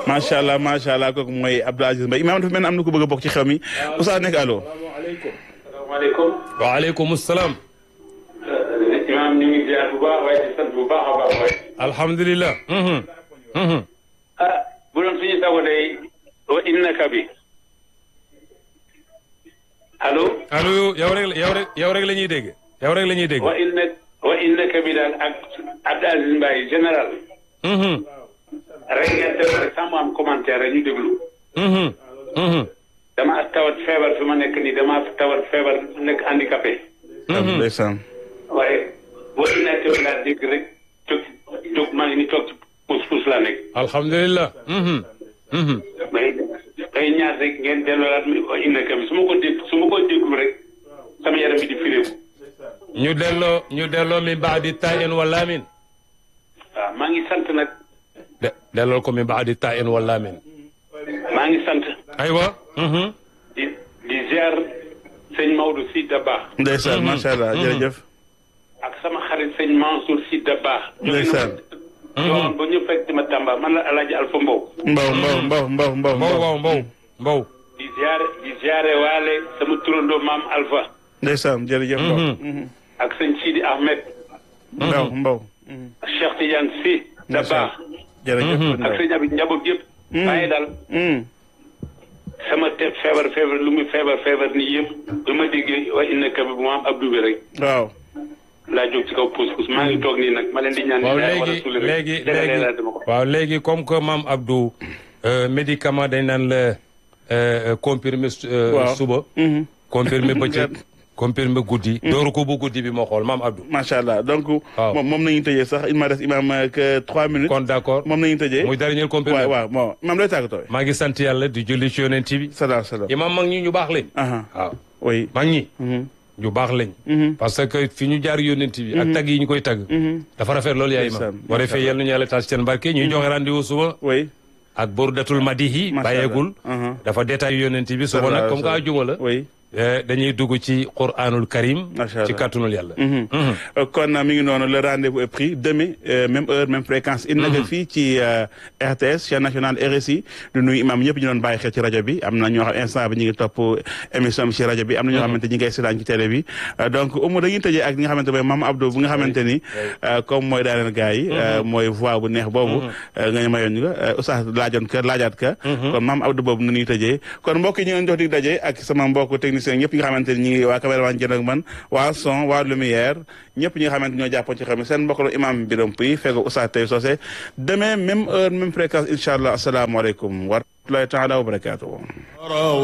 macha allah macha allah kooku mooy Abdou Aziz Mbaye imaam dafa mel ne am na ku bëgg a bokk ci xew mi Oustaz nekk allo. salaamaaleykum. waaleykum salaam. imaam ñu ngi ziar bu baax waaye di sant bu baax a baax waaye. alhamdulilah. ah bu doon suñu sago day wa innaka bi allo. allo yow rek yow rek yow rek la ñuy dégg. yow rek la ñuy dégg. wa inna wa innaka bi daal ak Abdou Aziz Mbaye général. rek ngeen def rek sans mu am commentaire rek ñu déglu. dama tawat feebar fi ma nekk nii dama tawat feebar nekk handicapé. ndeysaan. waaye wa innaka bi laa dégg rek jóg jóg maa ngi ni toog ci puus puus laa nekk. alhamdulilah. may may ñaar rek ngeen delloolaat mi wa innaka bi su ma ko dégg su ma ko déglu rek sama yaram bi di firéeku. ñu delloo ñu delloo min baadi taa in wala min. waaw maa ngi sant nag. de delloo ko min baadi taa in wala min. maa ngi sant. aywa. di di ziar sëñ Maodo Sy Dabakh. ndeysaan macha allah jërëjëf. ak sama xarit sëñ Mansour Sy Dabakh. ndeysaan. yoon ba ñu fekk ma Tamba man la El Hadj Alpha Mbow. Mbow Mbow Mbow Mbow Mbow mbow mbow mbow mbow. di ziare di ziare waale sama turandoo maam Alpha. ndeysaan jërëjëf Mbow. ak sëñ Sidi Ahmed. Mbow Mbow. ak Cheikh Tidiane Sy Dabakh. jërëjëf ak sëñ Abi njaboot yëpp. waaye daal sama te feebar feebar lu muy feebar feebar nii yëpp bi ma déggee wa innaka bi bu ma am Abdou bi rek. waaw. laa jóg ci kaw puus puus maa ngi toog nii nag ma leen di ñaan. waaw wala léegi suuli rek. léegi Léeg-léeg léegi laa dama ko. waaw léegi comme que maam Abdou médicament dañ naan la comprimé waaw. suba. comprimé bëccëg comprimé guddi. dooru ko bu guddi bi moo xool maam Abdou. macha allah donc. waaw. moom moom nañu tëjee sax il ma des imaam que trois minutes. kon d' accord moom nañu tëjee. muy dernier comprimé. waaw waaw bon imaam looy tàggatoo. maa ngi sant yàlla di julli ci yonent bi. salaam salaam. imam mag ñi ñu baax lañ. aha waaw oui. mag ñi. ñu baax lañ. parce que fi ñu jaar yonent bi. ak tagg yi ñu koy tagg. dafa rafet loolu yaay imam. Ndeysaan, boo defee yal nañu yàlla taas seen barke ñuy joxe rendez-vous suba. oui. ak burdatul madihi Macha Allah. bàyyeegul. aha dafa détail yonent bi suba nag comme que àjjuma la. oui. eh, dañuy dugg ci Qur'anul Karim. Macha Allah. ci kàttanul yàlla. Euh, kon mi ngi noonu le rendez-vous est pris demain euh, même heure même fréquence. il naka fii ci euh, RTS chaîne nationale RSI du nuyu imam ñëpp ñu doon bàyyi xel ci rajo bi am na ñoo xam instant bi ñu ngi topp émission bi ci rajo bi am na ñoo xamante ñi ngay seetaan ci télé bi Euh, donc umu dañuy tëjee ak ñi nga xamante mooy Mame Abdou bu nga xamante ni euh, comme mooy daaneel gars yi euh, mooy voix bu neex boobu euh, nga ñu mayoon ñu nga euh, oustaz laajoon ka laajaat ka kon Mame Abdou boobu nu ñuy tëjee kon mbokk yi ñu ngi leen jox dig daje ak sama mbokk technicien ñëpp ñi nga xamante ni ñi ngi waa caméraman jën ak man waa son waa lumière ñëpp ñi nga xamante ñoo jàppoon ci xam ne seen mbokk la imam Biram Puy fekk oustaz Tay Socé demain même heure même fréquence incha allah asalaamaaleykum wa rahmatullahi taala wa barakatuh